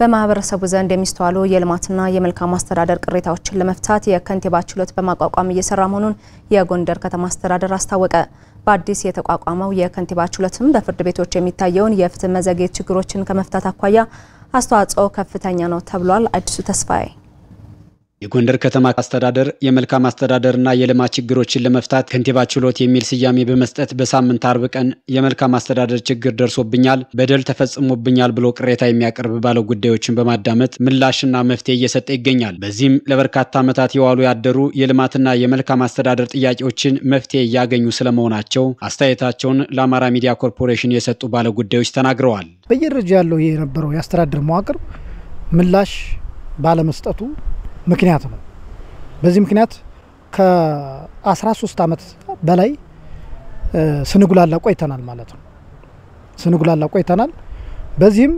በማህበረሰቡ ዘንድ የሚስተዋሉ የልማትና የመልካም አስተዳደር ቅሬታዎችን ለመፍታት የከንቲባ ችሎት በማቋቋም እየሰራ መሆኑን የጎንደር ከተማ አስተዳደር አስታወቀ። በአዲስ የተቋቋመው የከንቲባ ችሎትም በፍርድ ቤቶች የሚታየውን የፍትህ መዘግየት ችግሮችን ከመፍታት አኳያ አስተዋጽኦ ከፍተኛ ነው ተብሏል። አዲሱ ተስፋዬ የጎንደር ከተማ አስተዳደር የመልካም አስተዳደርና የልማት ችግሮችን ለመፍታት ከንቲባ ችሎት የሚል ስያሜ በመስጠት በሳምንት አርብ ቀን የመልካም አስተዳደር ችግር ደርሶብኛል፣ በደል ተፈጽሞብኛል ብሎ ቅሬታ የሚያቀርብ ባለ ጉዳዮችን በማዳመጥ ምላሽና መፍትሄ እየሰጠ ይገኛል። በዚህም ለበርካታ ዓመታት የዋሉ ያደሩ የልማትና የመልካም አስተዳደር ጥያቄዎችን መፍትሄ እያገኙ ስለመሆናቸው አስተያየታቸውን ለአማራ ሚዲያ ኮርፖሬሽን የሰጡ ባለ ጉዳዮች ተናግረዋል። በየደረጃ ያለው የነበረው የአስተዳደር መዋቅር ምላሽ ባለመስጠቱ ምክንያት ነው። በዚህ ምክንያት ከ13 ዓመት በላይ ስንጉላላ ቆይተናል ማለት ነው። ስንጉላላ ቆይተናል። በዚህም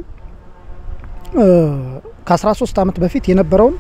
ከ13 ዓመት በፊት የነበረውን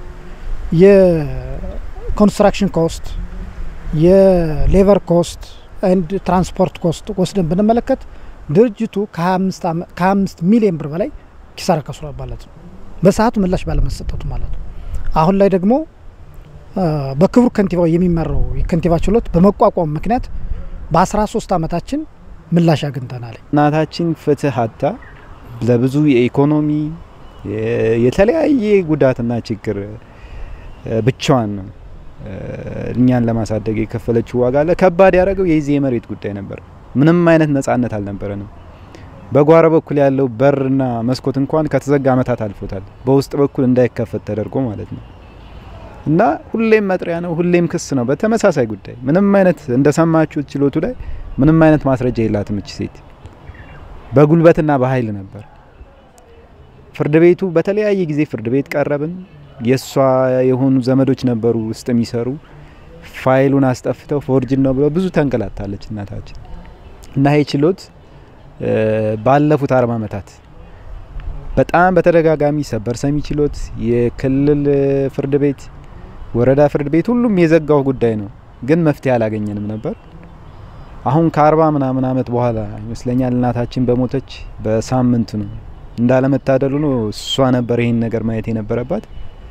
የኮንስትራክሽን ኮስት፣ የሌቨር ኮስት ኤንድ ትራንስፖርት ኮስት ወስደን ብንመለከት ድርጅቱ ከ25 ሚሊዮን ብር በላይ ኪሳራ ከስሯል ማለት ነው። በሰዓቱ ምላሽ ባለመሰጠቱ ማለት ነው። አሁን ላይ ደግሞ በክቡር ከንቲባው የሚመራው የከንቲባ ችሎት በመቋቋም ምክንያት በ13 ዓመታችን ምላሽ አግኝተናል። እናታችን ፍትህ አታ ለብዙ የኢኮኖሚ የተለያየ ጉዳትና ችግር ብቻዋን ነው እኛን ለማሳደግ የከፈለችው ዋጋ አለ። ከባድ ያደረገው የዚህ የመሬት ጉዳይ ነበር። ምንም አይነት ነጻነት አልነበረንም። በጓሮ በኩል ያለው በርና መስኮት እንኳን ከተዘጋ ዓመታት አልፎታል። በውስጥ በኩል እንዳይከፈት ተደርጎ ማለት ነው። እና ሁሌም መጥሪያ ነው፣ ሁሌም ክስ ነው። በተመሳሳይ ጉዳይ ምንም አይነት እንደሰማችሁት ችሎቱ ላይ ምንም አይነት ማስረጃ የላትም እች ሴት። በጉልበትና በኃይል ነበር ፍርድ ቤቱ በተለያየ ጊዜ ፍርድ ቤት ቀረብን። የእሷ የሆኑ ዘመዶች ነበሩ ውስጥ የሚሰሩ ፋይሉን አስጠፍተው ፎርጅን ነው ብለው ብዙ ተንገላታለች እናታችን እና ይህ ችሎት ባለፉት አርባ ዓመታት በጣም በተደጋጋሚ ሰበር ሰሚ ችሎት፣ የክልል ፍርድ ቤት፣ ወረዳ ፍርድ ቤት ሁሉም የዘጋው ጉዳይ ነው፣ ግን መፍትሄ አላገኘንም ነበር። አሁን ከአርባ ምናምን ዓመት በኋላ ይመስለኛል እናታችን በሞተች በሳምንት ነው እንዳለመታደሉ ነው እሷ ነበር ይህን ነገር ማየት የነበረባት።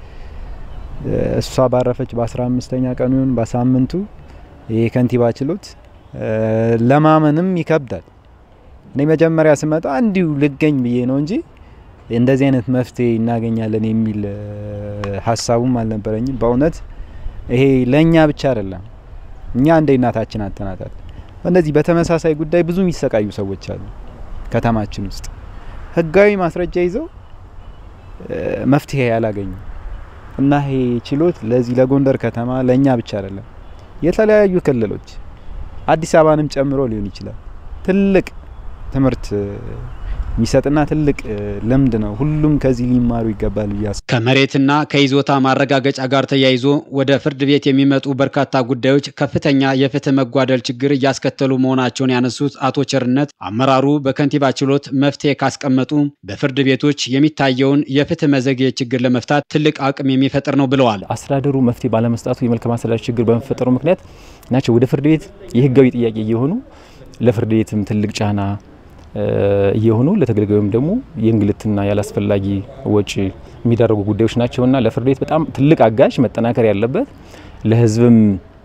እሷ ባረፈች በአስራ አምስተኛ ቀኑ ይሁን በሳምንቱ ይህ ከንቲባ ችሎት ለማመንም ይከብዳል። እኔ መጀመሪያ ስመጣ እንዲሁ ልገኝ ብዬ ነው እንጂ እንደዚህ አይነት መፍትሄ እናገኛለን የሚል ሀሳቡም አልነበረኝም። በእውነት ይሄ ለእኛ ብቻ አይደለም፣ እኛ እንደ እናታችን አተናታል። እንደዚህ በተመሳሳይ ጉዳይ ብዙ የሚሰቃዩ ሰዎች አሉ ከተማችን ውስጥ ህጋዊ ማስረጃ ይዘው መፍትሄ ያላገኙ እና ይሄ ችሎት ለዚህ ለጎንደር ከተማ ለእኛ ብቻ አይደለም፣ የተለያዩ ክልሎች አዲስ አበባንም ጨምሮ ሊሆን ይችላል ትልቅ ትምህርት የሚሰጥና ትልቅ ልምድ ነው። ሁሉም ከዚህ ሊማሩ ይገባል ብያስ ከመሬትና ከይዞታ ማረጋገጫ ጋር ተያይዞ ወደ ፍርድ ቤት የሚመጡ በርካታ ጉዳዮች ከፍተኛ የፍትህ መጓደል ችግር እያስከተሉ መሆናቸውን ያነሱት አቶ ቸርነት አመራሩ በከንቲባ ችሎት መፍትሄ ካስቀመጡ በፍርድ ቤቶች የሚታየውን የፍትህ መዘግየት ችግር ለመፍታት ትልቅ አቅም የሚፈጥር ነው ብለዋል። አስተዳደሩ መፍትሄ ባለመስጣቱ የመልካም አስተዳደር ችግር በመፈጠሩ ምክንያት ናቸው ወደ ፍርድ ቤት የህጋዊ ጥያቄ እየሆኑ ለፍርድ ቤትም ትልቅ ጫና እየሆኑ ለተገልጋዩም ደግሞ የእንግልትና ያላስፈላጊ ወጪ የሚዳረጉ ጉዳዮች ናቸውና ለፍርድ ቤት በጣም ትልቅ አጋዥ መጠናከር ያለበት ለህዝብም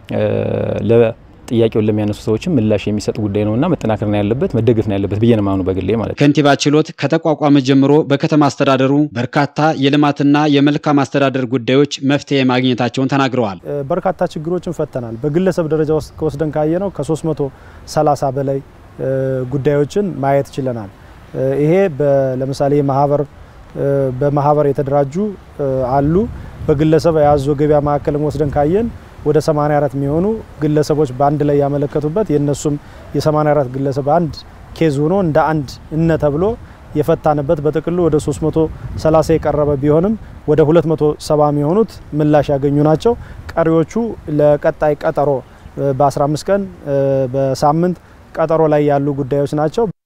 ጥያቄውን ለሚያነሱ ሰዎችም ምላሽ የሚሰጥ ጉዳይ ነውና መጠናከር ነው ያለበት፣ መደገፍ ነው ያለበት ብዬ ነው የማምነው በግሌ ማለት ነው። ከንቲባ ችሎት ከተቋቋመ ጀምሮ በከተማ አስተዳደሩ በርካታ የልማትና የመልካም አስተዳደር ጉዳዮች መፍትሄ ማግኘታቸውን ተናግረዋል። በርካታ ችግሮችን ፈተናል። በግለሰብ ደረጃ ውስጥ ከወስደን ካየ ነው ከ330 በላይ ጉዳዮችን ማየት ችለናል። ይሄ ለምሳሌ ማህበር በማህበር የተደራጁ አሉ። በግለሰብ የያዙ ገበያ ማዕከልም ወስደን ካየን ወደ 84 የሚሆኑ ግለሰቦች በአንድ ላይ ያመለከቱበት የእነሱም የ84 ግለሰብ አንድ ኬዝ ሆኖ እንደ አንድ እነ ተብሎ የፈታንበት በጥቅሉ ወደ 330 የቀረበ ቢሆንም ወደ 270 የሚሆኑት ምላሽ ያገኙ ናቸው። ቀሪዎቹ ለቀጣይ ቀጠሮ በ15 ቀን በሳምንት ቀጠሮ ላይ ያሉ ጉዳዮች ናቸው።